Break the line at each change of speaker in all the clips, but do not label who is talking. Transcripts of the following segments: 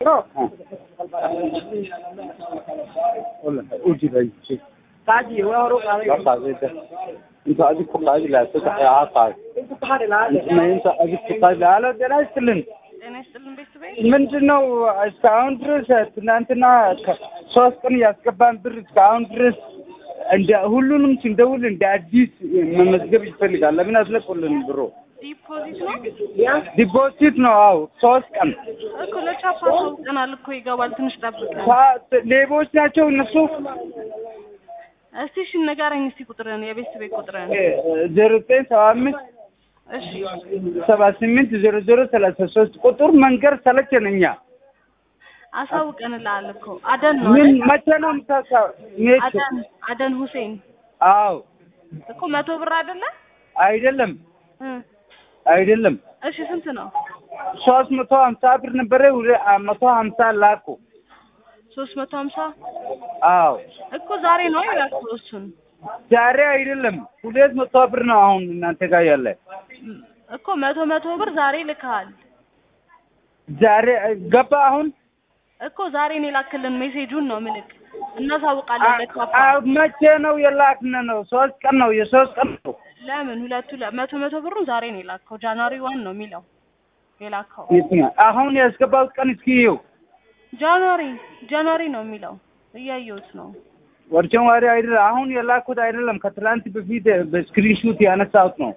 No. Hola, uji भाई
काजी हुआ और काजी
क्या कागज है इनका अभी को कागज लाते तो यहाँ कागज
इनको कहाँ ला
मैं इनका अभी को कागज ला देना इसलिए
ጤና ይስጥልን ቤተሰቤ
ምንድን ነው እስካሁን ድረስ ትናንትና ከ- ሶስት ቀን ያስገባን ብር እስካሁን ድረስ እንደ ሁሉንም ስንደውል እንደ አዲስ መመዝገብ ይፈልጋል። ለምን አስለቁልን ብሮ
ዲፖዚት ነው
ዲፖዚት ነው። አዎ ሶስት ቀን
እኮ ለቻፓ አሳውቀናል እኮ ይገባል። ትንሽ ጠብቀን
ሳ- ሌቦች ናቸው እነሱ።
እስቲ እሺ ንገረኝ እስቲ ቁጥርን የቤተሰቤ ቁጥርን
ዜሮ ዘጠኝ ሰባ አምስት
እሺ
ሰባ ስምንት ዜሮ ዜሮ ሰላሳ ሶስት ቁጥር መንገር ሰለቸን እኛ።
አሳውቀንልሃል እኮ አደን ነው
ምን
አይደል?
መቼ ነው የምታሳ ሜች?
አደን አደን ሁሴን
አዎ
እኮ መቶ ብር አይደለ
አይደለም
እ
አይደለም
እሺ ስንት ነው?
ሶስት መቶ ሀምሳ ብር ነበረ ሁለ- አ- መቶ ሀምሳ ላኩ።
ሶስት መቶ ሀምሳ
አዎ
እኮ ዛሬ ነው ያልኩህ እሱን
ዛሬ አይደለም ሁለት መቶ ብር ነው አሁን እናንተ ጋር ያለ።
ም- እኮ መቶ መቶ ብር ዛሬ ልከሃል
ዛሬ ገባ አሁን
እኮ ዛሬ ነው የላክልን ሜሴጁን ነው ምልክ እናሳውቃለን ለቻፓ
አ- መቼ ነው የላክነ ነው? ሶስት ቀን ነው የሶስት ቀን ነው
ለምን ሁለቱ ለ- መቶ መቶ ብሩን ዛሬ ነው የላከው ጃንዋሪ ዋን ነው የሚለው የላከው
የትኛው? አሁን ያስገባሁት ቀን እስኪ ይኸው
ጃንዋሪ ጃንዋሪ ነው የሚለው እያየሁት ነው
ወርቸን ዋሪ አይደለም አሁን የላኩት አይደለም ከትላንት በፊት በስክሪንሹት ያነሳሁት ነው።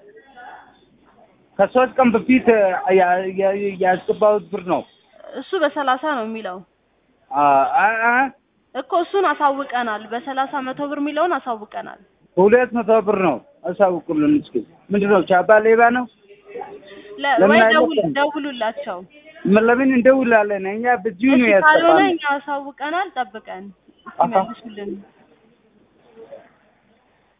ከሶስት ቀን በፊት ያ- ያ- ያስገባሁት ብር ነው።
እሱ በሰላሳ ነው የሚለው
አ- አ- አ-
እኮ እሱን አሳውቀናል በሰላሳ መቶ ብር የሚለውን አሳውቀናል
ሁለት መቶ ብር ነው። አሳውቁልን እስኪ ምንድን ነው ቻባ ሌባ ነው?
ለ-
ለምን
ወይ
አይነት
ደውል
ቀን?
ደውሉላቸው
ምን ለምን እንደውላለን እኛ በዚሁ ነው
እሺ ካልሆነ
ያስገባነው።
እኛ አሳውቀናል ጠብቀን
አሀ።
እስኪመልሱልን